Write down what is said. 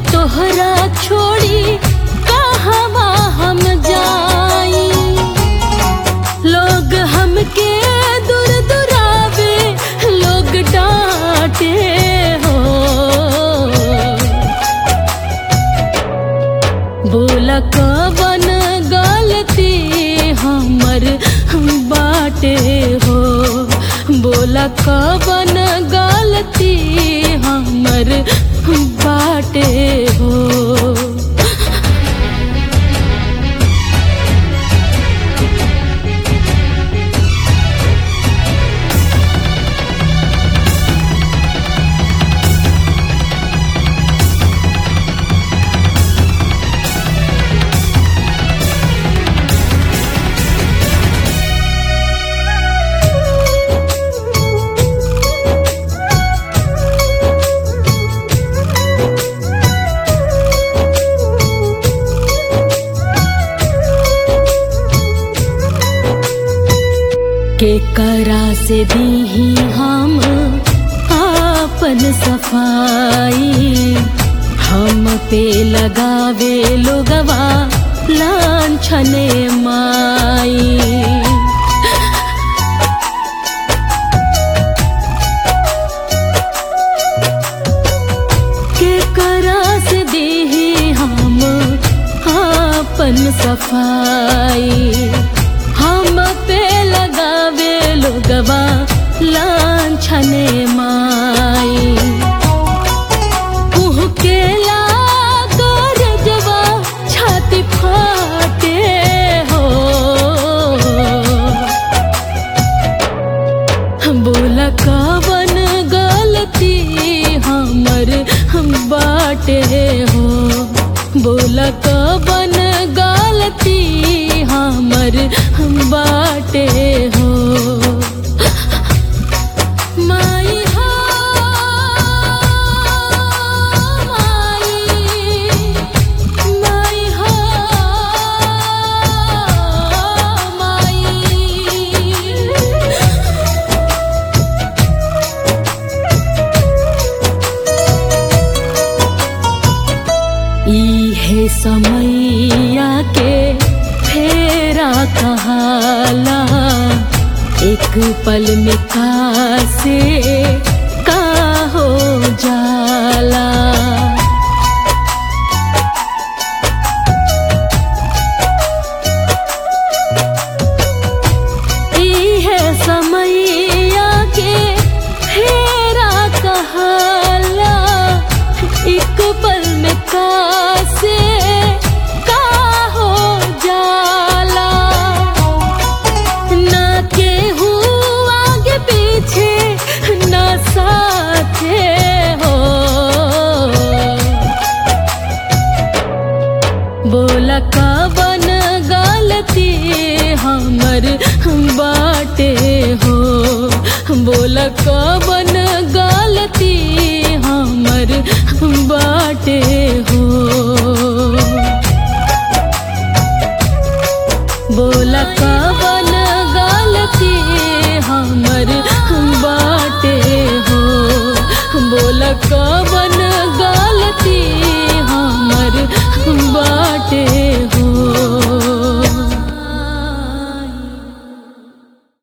तोहरा छोड़ी कहवा हम जाई लोग हमके दूर दुरावे लोग डांटे हो बोला कवन गलती हमर बाटे हो बोला कवन गलती हमर बाटे हो के करा से दी हम आपन सफाई हम पे लगावे लोगवा लांछने माई के करा से दी हम आपन सफाई हम पे लगावे लोगवा लांछने माई के गरजवा छाती फाटे हो बोला कवन गलती हमर हम बाटे हो बोला कवन गलती हमर हम बाटे हो माई हो माई माई हो माई इहे समैया के फेरा कहाला एक पल में का से का हो जाला इहे समैया के फेरा कहाला एक पल में का से का हो जाला ना केहू आगे पीछे ना साथे हो बोला कवन गलती हमर बाटे हो बोला कवन गलती हमर बाटे